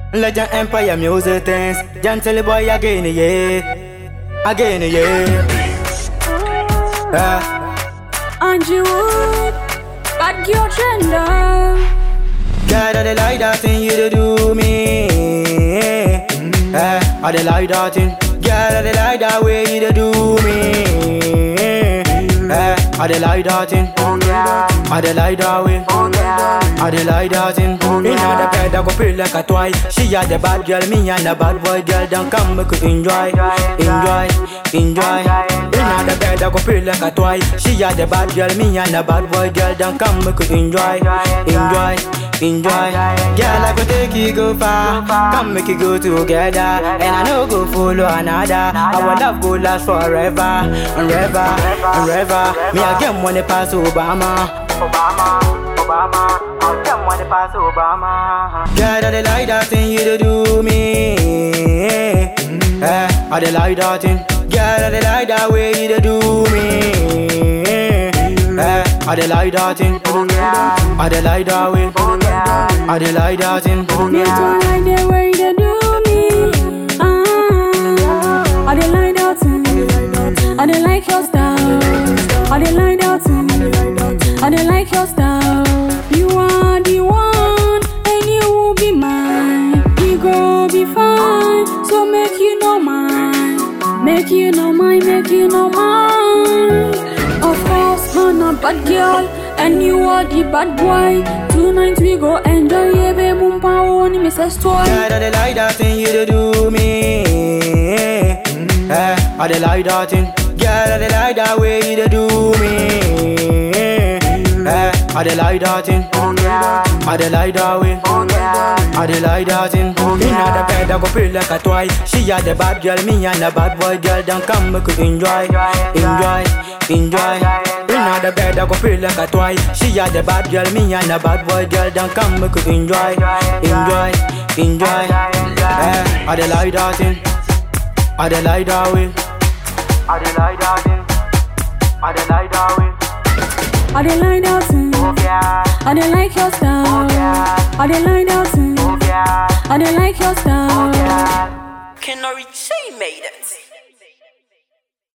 Legend Empire music things. Gentle boy again, yeah. Again, yeah. Uh, Angie Wood, bad girl gender. God, I dey like that thing you dey do me. Uh, I dey like that thing. God, I dey like that way you dey do me. Uh, I dey like that thing. I dey like that way. I dey like that thing. Inna the bed, I go feel like a toy. She a the bad girl, me and the bad boy girl. Don't come, make you enjoy, enjoy, enjoy. Inna the bed, I go feel like a toy. She a the bad girl, me and the bad boy girl. Don't come, make you enjoy, enjoy, enjoy. Girl, I go take you go far. Come, make you go together, and I no go follow another. Our love go last forever, and forever, and forever. Me again money pass Obama. Obama, Obama, I'll them when they pass Obama. Girl, I dey like that thing you dey do me. Eh, I dey like that thing. Girl, I dey like that way you dey do me. Eh, I dey like that thing. I dey like that way. I dey like that thing. Me too like the way they do me. Ah, I dey like that thing. I dey like your style. I dey like that thing. I dey like your style. You are the one, and you will be mine. We go be fine, so make you know mine. Make you know mine, make you know mine. Of course, I'm a bad girl, and you are the bad boy. Tonight we go enjoy, yeah, baby, mumpa oni Mrs. Toy. Girl, I dey like that thing you dey do me. Eh, I dey like that thing. Girl, I dey like that way you dey do me. Eh, I dey like that thing. I dey like that way. I dey like that thing. Inna the bed, I go feel like a toy. She a the bad girl, me and the bad boy girl. Don't come, make you enjoy, enjoy, enjoy. Inna the bed, I go feel like a toy. She a the bad girl, me and the bad boy girl. Don't come, make you enjoy, enjoy, enjoy. Eh, I dey like that thing. I dey like that way. I dey like that thing. I dey like that way. I dey like that thing. I dey like your style. I dey like that thing. I dey like your style. Kenori, she made it.